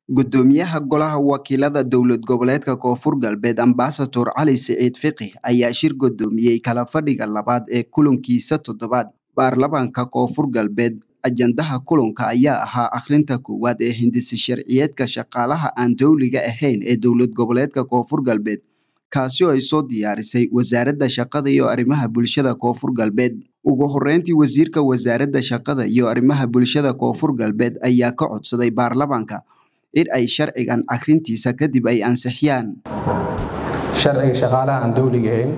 Guddoomiyaha Golaha Wakiilada Dowlad Goboleedka Koonfur Galbeed Ambassador Cali Siciid Fiqi ayaa shir gudoomiyey kala fadhiga labaad ee kulankiisa toddobaad baarlamaanka Koonfur Galbeed. Ajandaha kulanka ayaa ahaa akhrinta koowaad ee hindise sharciyeedka shaqaalaha aan dowliga ahayn ee dowlad goboleedka Koonfur Galbeed, kaasi oo ay soo diyaarisay Wasaaradda Shaqada iyo Arrimaha Bulshada Koonfur Galbeed. Ugu horreyntii, Wasiirka Wasaaradda Shaqada iyo Arrimaha Bulshada Koonfur Galbeed ayaa ka codsaday baarlamaanka in ay sharcigan akhrintiisa kadib ay ansixiyaan. sharciga shaqaalaha aan dowliga ahayn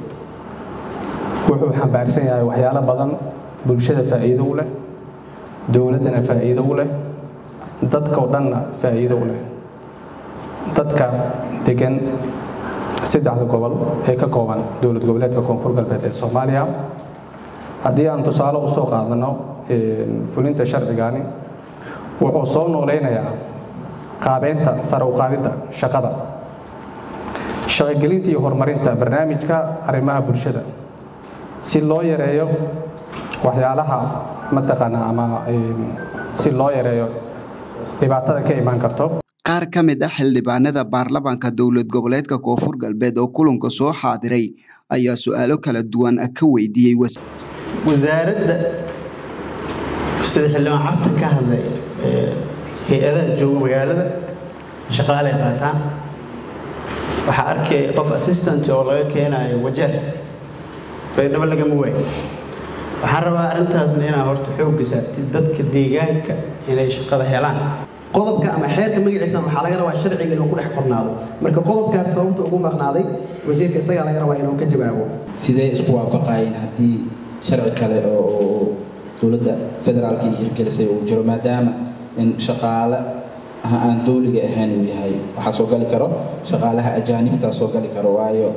wuxuu xambaarsan yahay waxyaalo badan bulshada faa'iido u leh dowladdana faa'iido u leh dadka oo dhanna faa'iido u leh dadka degan saddexda gobol ee ka kooban dowlad goboleedka koonfur galbeed ee soomaaliya haddii aan tusaale usoo qaadano fulinta sharcigani wuxuu soo nooleynayaa qaabeynta sare u qaadidda shaqada shaqogelinta iyo horumarinta barnaamijka arrimaha bulshada si loo yareeyo waxyaalaha mataqaana ama si loo yareeyo dhibaatada ka imaan karto Qaar ka mid ah xildhibaanada baarlamaanka dowlad goboleedka Koonfur Galbeed oo kulanka soo xaadiray ayaa su'aalo kala duwan ka weydiiyey wasaaradda sida xildhibaan cabta ka hadlay hay-adaha jooga magaalada shaqaalay qaataan waxaa arkay qof assistant oo laga keenayo wajeer baydhabo lagama waayo waxaan rabaa arrintaasna inaa horta xoogga saartid dadka deegaanka inay shaqada helaan qodobka ama xeerka magaciisa waxaa laga rabaa sharciga inuu ku dhex qornaado marka qodobkaas sababta ugu maqnaaday wasiirka isagaa laga rabaa inuu ka jawaabo sidee isku waafaqayeen haddii sharci kale oo dowladda federaalka iyo hirgelisay uu jiro maadaama in shaqaale aan dowliga ahayn uu yahay waxaa soo gali karo shaqaalaha ajaanibtaa soo gali karo waayo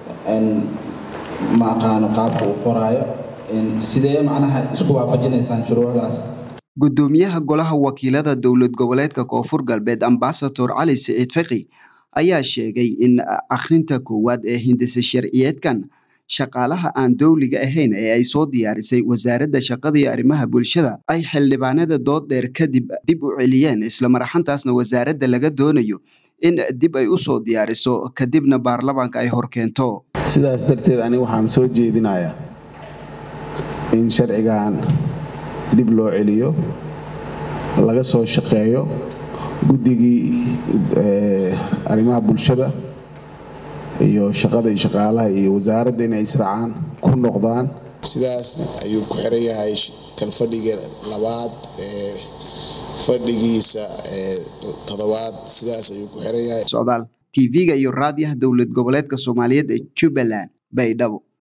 ma aqaano qaabka uu qoraayo sidee macnaha isku waafajinaysaan shuruucdaas Guddoomiyaha Golaha Wakiilada Dowlad Goboleedka Koonfur Galbeed Ambassador Cali Siciid Fiqi ayaa sheegay in akhrinta koowaad ee hindise sharciyeedkan shaqaalaha aan dowliga ahayn ee ay soo diyaarisay Wasaaradda Shaqada iyo Arrimaha Bulshada ay xildhibaanada dood dheer kadib dib u celiyeen isla marxantaasna wasaaradda laga doonayo in dib ay u soo diyaariso kadibna baarlamaanka ay horkeento. sidaas darteed ani waxaan soo jeedinayaa in sharcigan dib loo celiyo laga soo shaqeeyo guddigii arrimaha bulshada iyo shaqada iyo shaqaalaha iyo wasaaradda inay israacaan ku noqdaan sidaas ayuu ku xiran yahay kalfadhiga labaad ee fadhigiisa ee toddobaad sidaas ayuu ku xiran yahay socdaal tv-ga iyo raadiyaha dowlad goboleedka soomaaliyeed ee jubbaland baydhabo